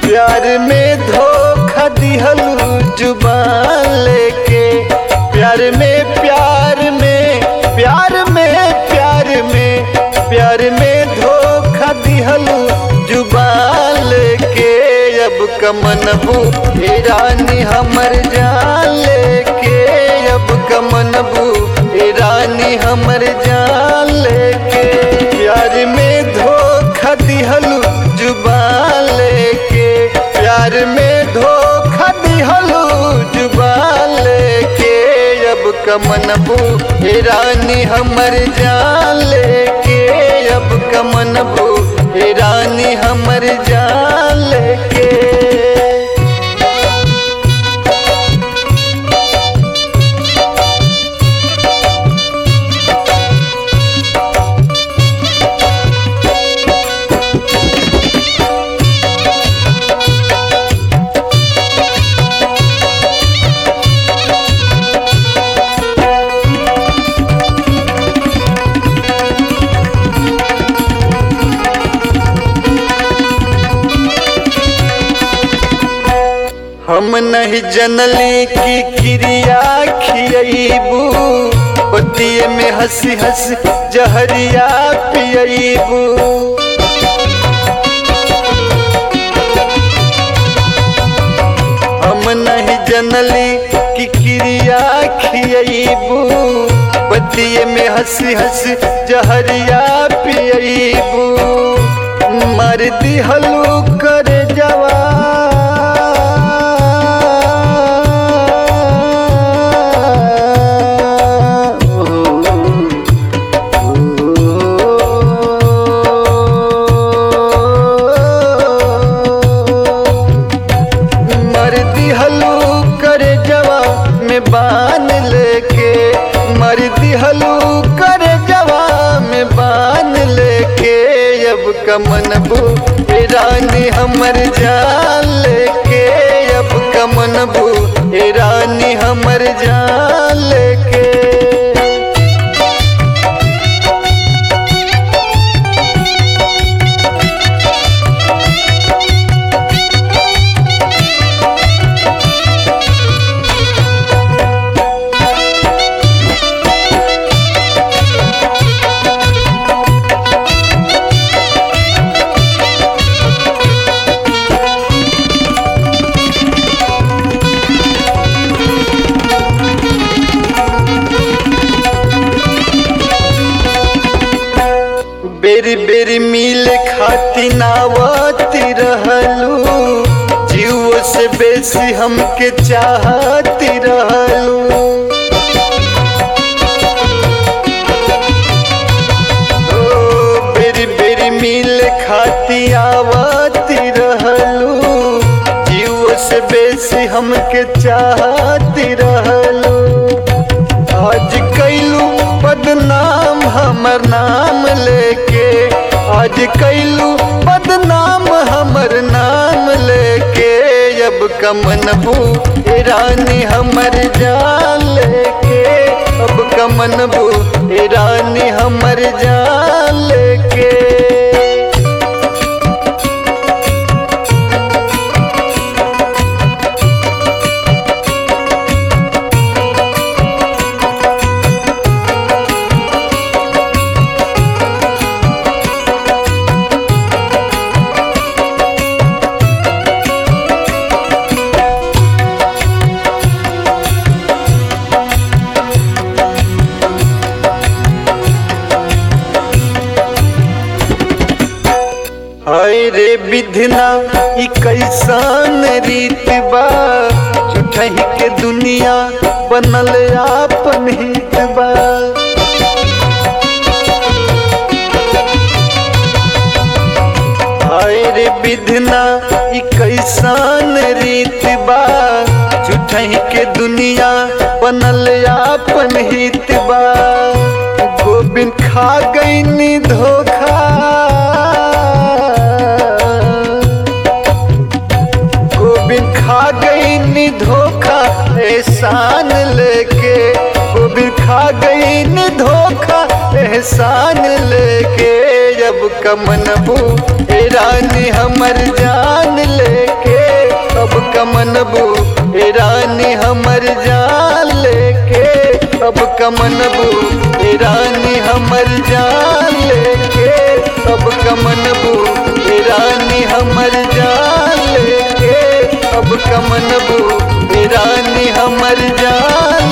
प्यार में धोखा दिहलू जुबान लेके प्यार में प्यार में प्यार में प्यार में प्यार में धोखा दिहलू जुबान लेके अब कमनबू हे रानी हमर जान लेके अब कमनबू हे रानी हमर जान लेके प्यार में धोखा दिहलू जुबान लेके प्यार में धोखा दिहलू जुबान लेके अब कमनबू हे रानी हमर जान लेके अब कमनबू हे रानी हमर जान लेके हम नहीं जनली की क्रिया खियबू पतिये में हंसी हंसी जहरिया पियबू हम नहीं जनली की क्रिया खियबू पतिये में हंसी हंसी जहरिया पियबू मर दिहलू कर जवा मर दिहलू कर जवा में बान लेके मर दिहलू कर जवा में बान लेके अब कमनबू हे रानी हमर जान लेके अब कमनबू हे रानी हमर जान लेके बेरी बेरी मिल खाती नावती रहलू जीव से बेसी हमके चाहती रहलू ओ, बेरी बेरी मिल खाती आवती रहलू जीव से बेसी हमके चाहती रहलू आज कैलू बदनाम हमर नाम लेके आज कैलू बदनाम हमर नाम लेके अब कमनबू हे रानी हमर जान लेके अब कमनबू हे रानी हमर जान लेके हाय रे विधना ई कैसन रीत बा झूठही के दुनिया बनल आपन हित बा हाय रे विधना ई कैसन रीत बा झूठही के दुनिया बनल आपन हित बा गोविंद खा गईनी धोखा गोविंद खा गई नी धोखा एहसान लेके गोविंद खा गई नी धोखा एहसान लेके जब कमनबू ए रानी हमर जान लेके कमनबू ए रानी हमर जान लेके अब कमनबू ए रानी हमर जान लेके अब कमनबू ए रानी हमर जान लेके अब कमनबू ए रानी हमर जान